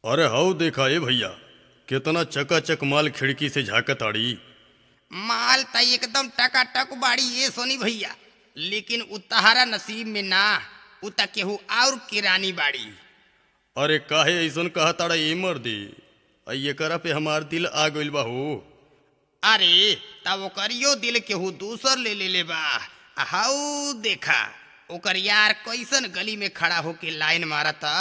अरे हऊ देखा ए भैया केतना चकाचक माल खिड़की से झाकत आड़ी माल त एकदम टकाटक बाड़ी ये सोनी भैया लेकिन उ तहारा नसीब में ना उ त केहू और किरानी बाड़ी अरे काहे ऐसन कहा ताड़ा ए मर्दी आ एकरा पे हमार दिल आ गइल बा हो अरे तब ओकरियो दिल केहू दूसर ले ले ले बा आ हाउ देखा ओकर यार कैसन गली में खड़ा होके लाइन मारता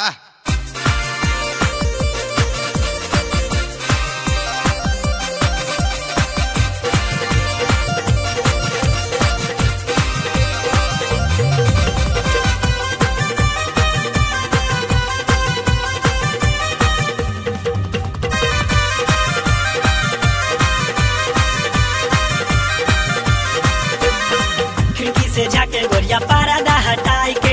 खिड़की से जाके गोरिया पारदा हटाई के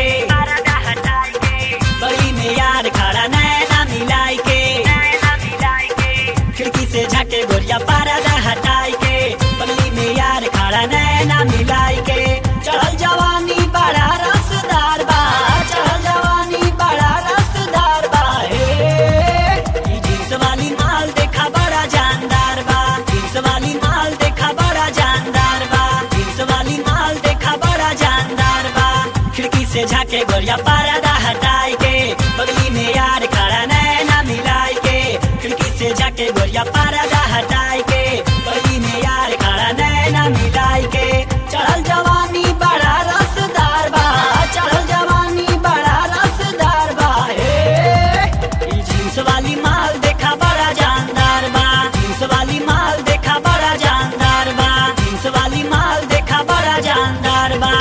बड़ी में यार खड़ा नैना मिलाई के खिड़की से जाके गोरिया पारदा हटाई के बगली में यार खड़ा नैना मिलाई के चढ़ल जवानी बड़ा रसदार बा चढ़ल जवानी बड़ा रसदार बा हे ई जींस वाली माल देखा बड़ा जानदार बा जींस वाली माल देखा बड़ा जानदार बा जींस वाली माल देखा बड़ा जानदार बा खिड़की से झाके गोरिया पर्दा हटाई के बगली में यार खड़ा नैना मिलाई के खिड़की से झाके गोरिया पर्दा हटाई के बगली में यार खड़ा नैना मिलाई के चढ़ल जवानी बड़ा रसदार बा चढ़ल जवानी बड़ा रसदार बा हे ई जींस वाली माल देखा बड़ा जानदार बा जींस वाली माल देखा बड़ा जानदार बा जींस वाली माल देखा बड़ा जानदार बा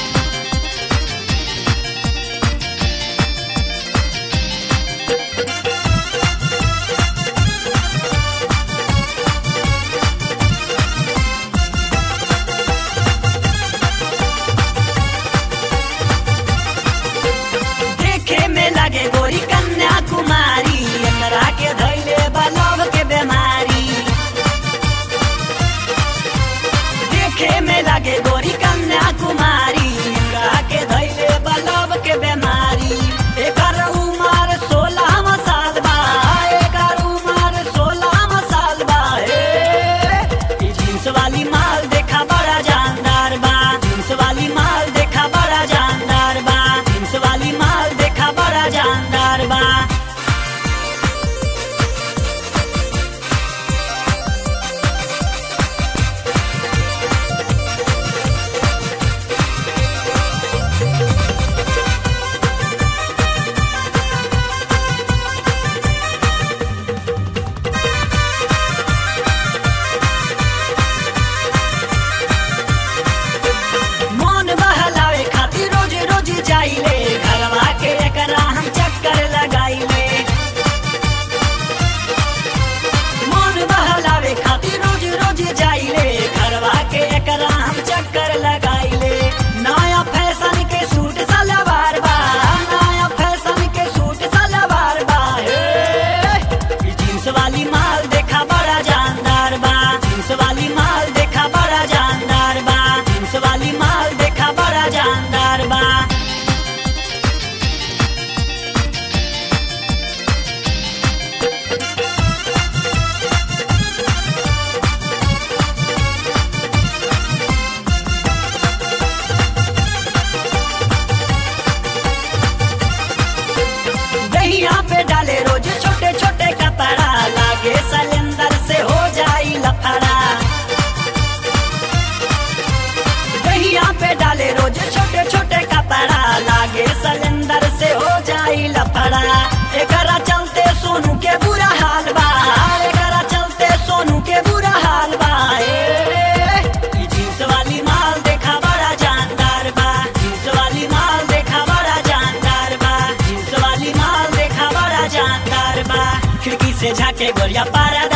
देखे में लगे गोरी कन्या कुमारी एकरा के धैले बलव के बीमारी देखे में लगे गोरी कन्या कुमारी एकरा के धैले बलव के बीमारी एकर उमर सोलह साल बा एकर उमर सोलह साल बा हे ई जींस वाली माल देखा बड़ा जानदार बा जींस वाली माल देखा बड़ा जानदार बा जींस वाली माल देखा बड़ा जानदार बा मन बहलावे खातिर रोज रोज जाइले घरवा के एकरा हम चक्कर लगाइले मन बहलावे खातिर रोज रोज जाइले घरवा के एकरा हम चक्कर लगाइले नया फैशन के सूट सलवार बा नया फैशन के सूट सलवार बा हे ई जींस वाली माल देखा बड़ा जानदार बा जींस वाली माल देखा बड़ा जानदार बा जींस वाली माल देखा बड़ा जानदार बा दहिया पे डाले रोज छोटे छोटे कपड़ा लागे सिलेंडर से हो जाई लफड़ा दहिया पे डाले रोज छोटे छोटे कपड़ा लागे सिलेंडर से हो जाई लफड़ा एकरा चलते सोनू के बुरा हाल बा एकरा चलते सोनू के बुरा हाल बा ए, ई जींस वाली माल देखा बड़ा जानदार बा जींस वाली माल देखा बड़ा जानदार बा जींस वाली माल देखा बड़ा जानदार बा खिड़की से झाके गोरिया पारा